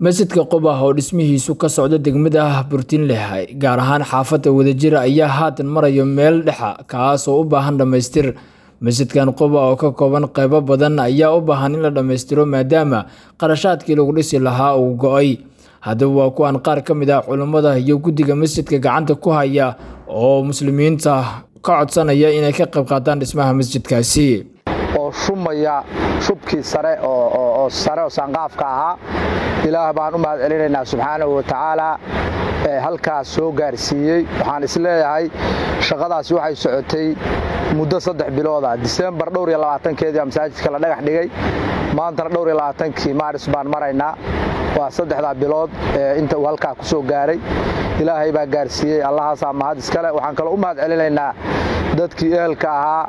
masjidka qubah oo dhismihiisu ka socdo degmada burtinleh gaar ahaan xaafadda wadajira ayaa haatan maraya meel dhexa kaas oo u baahan dhammaystir masjidkan quba oo ka kooban qeybo badan ayaa u baahan in la dhammaystiro maadaama qarashaadkii lagu dhisi lahaa uu go-ay haddaba waa kuwan qaar ka mid ah culummada iyo guddiga masjidka gacanta ku haya oo muslimiinta ka codsanaya inay ka qayb qaataan dhismaha masjidkaasi oo shumaya shubkii sare oo sare oo saanqaafka ahaa ilaah baan u mahad celinaynaa subxaanahu wa tacaalaa ee halkaas soo gaarsiiyey waxaan isleeyahay shaqadaasi waxay socotay muddo saddex bilooda disembar dhowr iyo labaatankeedii masaajidka la dhagax dhigay maantana dhowr iyo labaatankii maaris baan maraynaa waa saddexdaa bilood inta uu halkaa ku soo gaaray ilaahay baa gaarsiiyey allahaasaa mahad iskale waxaan kaloo u mahad celinaynaa dadkii ehelka ahaa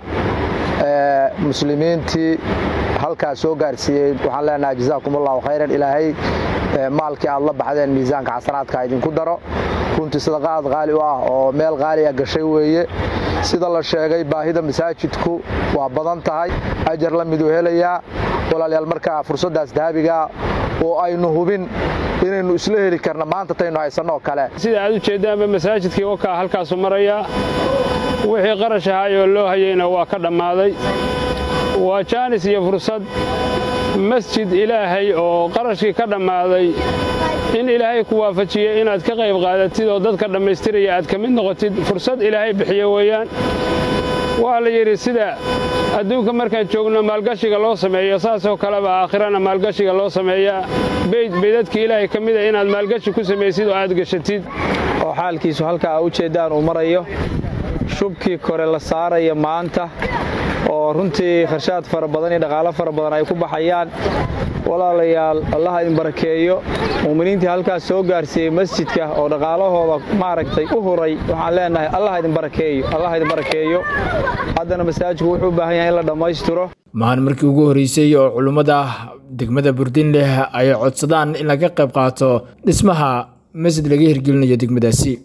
muslimiintii halkaas soo gaarsiiyey waxaan leenahay jazaakum allahu khayran ilaahay maalkii aad la baxdeen miisaanka xasanaadka idinku daro runtii sadaqaad qaali u ah oo meel qaali a gashay weeye sida la sheegay baahida masaajidku waa badan tahay ajar la miduu helayaa walaalayaal markaa fursaddaas dahabigaa oo aynu hubin inaynu isla heli karna maanta taynu haysanoo kale sida aad u jeeddaanba masaajidkii wakaa halkaasu marayaa wixii qarash ahaayoo loo hayeyna waa ka dhammaaday waa jaanis iyo fursad masjid ilaahay oo qarashkii ka dhammaaday in ilaahay ku waafajiyey inaad ka qayb qaadatid oo dadka dhammaystiraya aad ka mid noqotid fursad ilaahay bixiye weeyaan waa la yidhi sida adduunka markaan joogno maalgashiga loo sameeyo saasoo kaleba aakhirana maalgashiga loo sameeyaa beydadka ilaahay ka mida inaad maalgashi ku samaysid oo aad gashatid oo xaalkiisu halkaa u jeeddaan uu marayo shubkii kore la saaraya maanta oo runtii kharshaad fara badan iyo dhaqaalo fara badan ay ku baxayaan walaalayaal allaha idin barakeeyo mu'miniintii halkaas soo gaarsiiyey masjidka oo dhaqaalahooda maaragtay u huray waxaan leenahay allah idin barakeeyo allah idin barakeeyo haddana masaajidku wuxuu u baahan yahay in la dhammaystiro mahan markii ugu horreysay oo culummada degmada burdinleh ay codsadaan in laga qayb qaato dhismaha masjid laga hirgelinayo degmadaasi